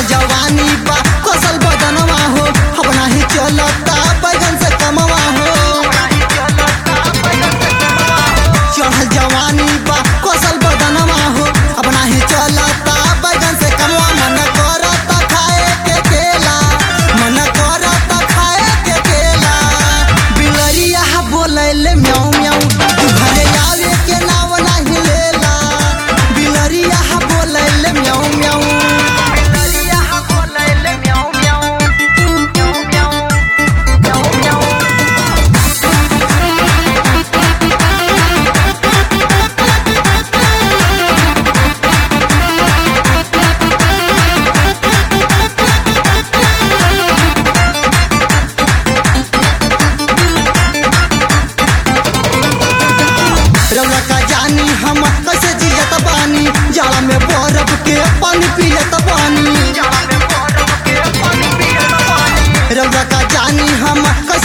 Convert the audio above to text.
जवानी बा कसल बदनवा हो अब नाही चलता बैगन से कमवा हो चढ़ल जवानी बा कसल बदनवा हो अब नाही चलता बैगन से कमवा मन करता खाए के केला मन करता खाए के केला बिलरिया बोलैले म्याऊ म्याऊ तू घरे आवे के नाव नाही लेला बिलरिया बोलैले म्याऊ म्याऊ बिलरिया बोलैले म्याऊ म्याऊ म्याऊ म्याऊ म्याऊ म्याऊ रौला का जानी हम कैसे जियत बानी जाला में बर्फ के पानी पियत बानी रौला का जानी हम कैसे